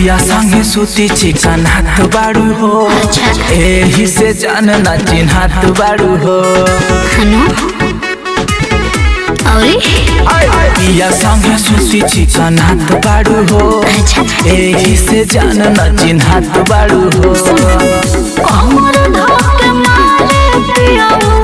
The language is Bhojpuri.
पिया संगे सुती चिकन हाथ बाड़ू हो अच्छा। एही से जान ना चिन्हात बाड़ू हो हनु औरी पिया संगे सुती चिकन हाथ बाड़ू हो अच्छा एही से जान ना चिन्हात बाड़ू हो कमर धोके मारे पियाऊ